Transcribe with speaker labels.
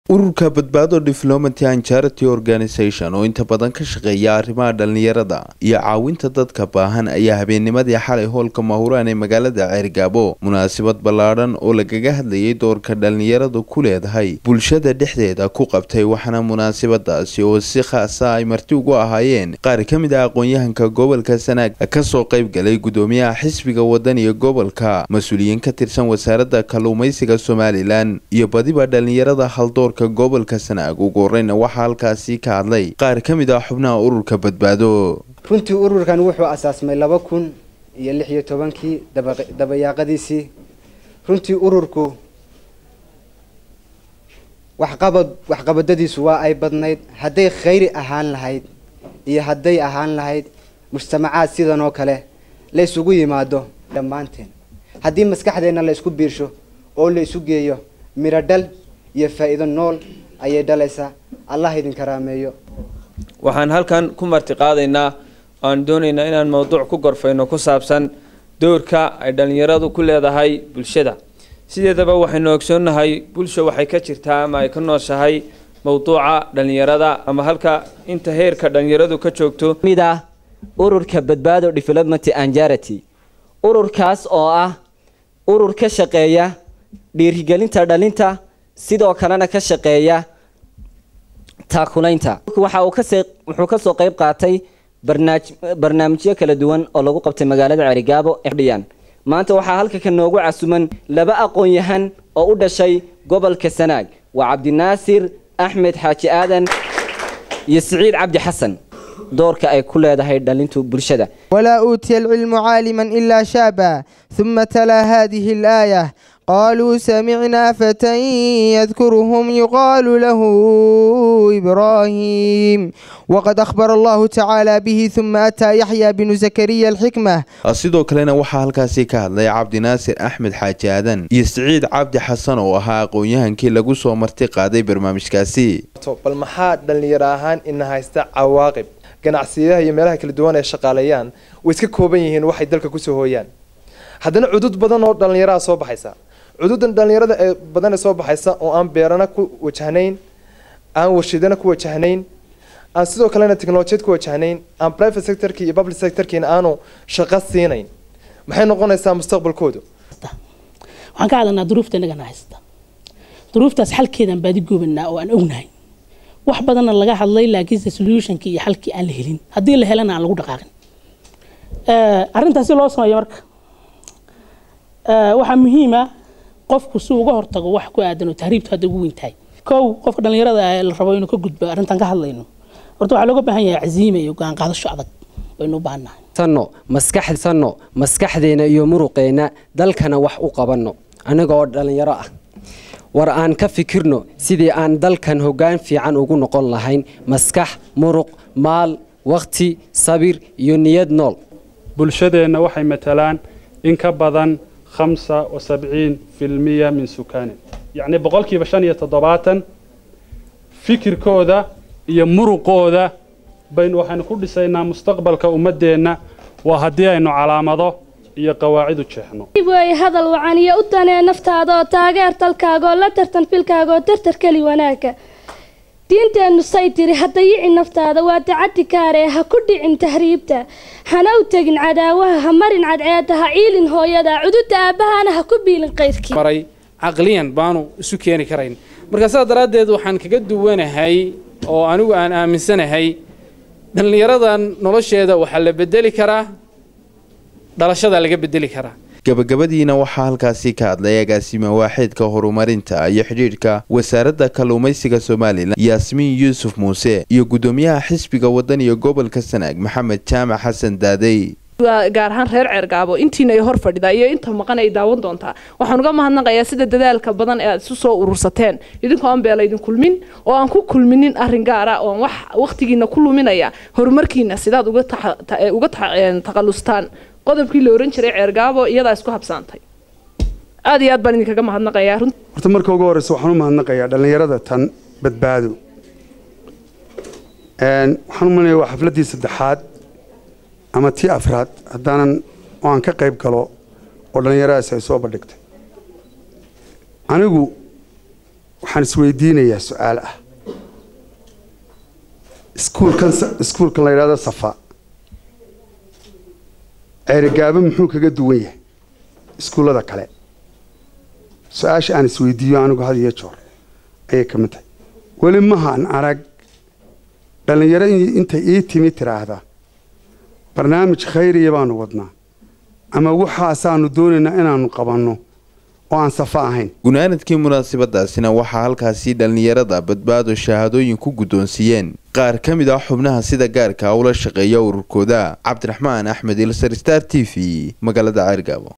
Speaker 1: ururka badbaado development and charity organisation oo inta badan ka shaqeeya arrimaha dhallinyarada iyo caawinta dadka baahan ayaa habeennimadii xalay hoolka mahuraan ee magaalada ceergaabo munaasabad ballaadhan oo lagaga hadlayay doorka dhallinyaradu ku leedahay bulshada dhexdeeda ku qabtay waxaana munaasabadaasi oo si khaasa ay marti ugu ahaayeen qaar ka mid ah aqoon-yahanka gobolka sanaag kasoo qayb galay gudoomiyaha xisbiga wadaniga gobolka mas-uuliyiin ka tirsan wasaaradda kalluumaysiga somalilan iyo badiba dhallinyarada haldoorka gobolka sanaag ugu horeyna waxaa halkaasi ka hadlay qaar ka mid ah xubnaha ururka badbaado
Speaker 2: runtii ururkan wuxuu asaasmay laba kun iyo lix iyo tobankii dabayaaqadiisii runtii ururku waxqabad waxqabadadiisu waa ay badnayd hadday khayri ahaan lahayd iyo hadday ahaan lahayd mujtamacaad sidan oo kale la ysugu yimaado dhammaanteen haddii maskaxdeenna la isku biirsho oo la isu geeyo miro dhal iyo faa-iido nool ayay dhalaysaa allah idin karaameeyo
Speaker 3: waxaan halkan ku marti qaadaynaa aan doonaynaa inaan mowduuc ku gorfayno ku saabsan doorka ay dhallinyaradu ku leedahay bulshada sideedaba waxaynu ogsoonnahay bulsha waxay ka jirtaa ama ay ka nooshahay mowduuca dhallinyarada ama halka inta heerka dhallinyaradu ka joogto
Speaker 4: mid ah ururka badbaado development and charity ururkaas oo ah urur ka shaqeeya dhiirigelinta dhalinta sidoo kalena ka shaqeeya taakulaynta waxa uu kasee wuxuu kasoo qayb qaatay barnaaj barnaamijyo kala duwan oo lagu qabtay magaalada cerigaabo dhiyan maanta waxaa halka ka noogu casuman laba aqoon-yahan oo u dhashay gobolka sanaag waa cabdinaasir axmed xaaji aadan iyo siciid cabdi xasan doorka ay ku leedahay dhalintu bulshada
Speaker 5: walaa uutiya alcilmu caaliman ilaa shaaba huma talaa hadihi alaaya qaluu samicnaa fatan yadkuruhum yuqaalu lahu ibraahim waqad akhbara allahu tacaala bihi huma ataa yaxya binu zakariya alxikma
Speaker 1: sidoo kalena waxaa halkaasi ka hadlay cabdinaasir axmed xaaji aadan iyo siciid cabdi xasan oo ahaa aqoon-yahankii lagu soo marti qaaday barnaamijkaasi
Speaker 6: bal maxaa dhallinyaro ahaan ina haysta cawaaqib ganacsiyadaha iyo meelaha kala duwan ay shaqaaleeyaan way iska kooban yihiin waxay dalka kusoo hooyaan haddana cudud badan oo dhallinyaraha soo baxaysa cududan dhallinyarada ee badan ee soo baxaysa oo aan beerana ku wajahnayn aan warshidana ku wajahnayn aan sidoo kalena technolojiyad ku wajahnayn aan private sectorki iyo public sectorkiina aanu shaqo siinayn maxay noqonaysaa mustaqbalkoodu
Speaker 7: waxaan ka hadlanaa duruufta innagana haysta duruuftaas xalkeedaan baadi goobanaa oo aan ognahay wax badanna laga hadlay laakiinse solutionki iyo xalkii aan la helin haddii la helana aan lagu dhaqaaqin arrintaas si loo sameeyo marka waxaa muhiima qofku si uga hortago wax ku aadan oo tahriibtu hadda ugu weyn tahay kow qofka dhallinyarada ee la rabo inuu ka gudbo arrintan ka hadlayno horta waxaa looga baahan yahay caziime iyo go-aan qaadasho adag baynu u baahannahay
Speaker 8: sanno maskax sanno maskaxdeena iyo muruqeena dalkana wax u qabanno aniga oo dhallinyaro ah war aan ka fikirno sidii aan dalkan hoggaan fiican ugu noqon lahayn maskax muruq maal wakhti sabir iyo niyad nool
Speaker 9: bulshadeenna waxay matalaan in ka badan hamsa wa sabciin filmiya min sukaanin yacni boqolkiiba shan iyo toddobaatan fikirkooda iyo muruqooda baynu waxaynu ku dhisaynaa mustaqbalka ummaddeenna waa haddii aynu calaamado iyo qawaacid u jeexno
Speaker 10: way hadal wacan iyo u danee naftaada oo taageer talkaagaoo la tartan filkaaga oo tartar keli wanaagga diinteennu say tiri ha dayici naftaada waa dacaddi kaaree ha ku dhicin tahriibta hana u tegin cadaawaha ha marin cadceedda ha ciilin hooyada cududda aabbahana ha ku biilin qayrkii
Speaker 11: maray caqliyan baanu isu keeni karayn marka sidaa daraaddeed waxaan kaga duwanahay oo anigu aan aaminsanahay dhallinyaradan nolosheeda waxaa la bedeli karaa dhalashada laga bedeli karaa
Speaker 1: gabagabadiina waxaa halkaasi ka hadlay agaasima waaxeedka horumarinta iyo xidhiidhka wasaaradda kalluumaysiga somalilan yaasmiin yuusuf muuse iyo guddoomiyaha xisbiga wadaniga gobolka sanaag maxamed jaamac xasan daadey
Speaker 12: gaar ahaan reer ceergaabo intiina ay hor fadhidaa iyo inta maqan ay daawan doontaa waxaan uga mahadnaqayaa sida dadaalka badan ee aad isu soo urursateen idinkoo aan beela idin kulmin oo aan ku kulminin arrin gaara oo wax waqtigiina ku luminaya horumarkiina sidaad uga taqalustaan qodobkii la oran jiray ceergaabo iyadaa isku habsaantay aad iyo aad baan idinkaga mahadnaqayaa
Speaker 13: horta marka ugu horeysa waxaan u mahadnaqayaa dhallinyarada tan badbaado waxaan u malinaya waa xafladdii saddexaad ama tii afraad haddaanan oo aan ka qayb galo oo dhallinyaradaasi ay soo bandhigtay anigu waxaan isweydiinayaa su-aal ah iskuulkan iskuulkan la yidhahdo safa ceerigaabo muxuu kaga duwan yahay iskuullada kale su-aasha aan isweydiiyo anigu had iyo joor ayay ka mid tahay weli mahaan arag dhallinyaro intay ii timi tiraahda barnaamij khayriya baanu wadnaa ama waxaasaanu doonaynaa inaanu qabanno oo aan safa ahayn
Speaker 1: gunaanadkii munaasabadaasina waxaa halkaasi dhallinyarada badbaado shahaadooyin ku guddoonsiiyeen qaar ka mid ah xubnaha sida gaarka ula shaqeeya ururkooda cabdiraxmaan axmed ilsar star t v magaalada ceergaabo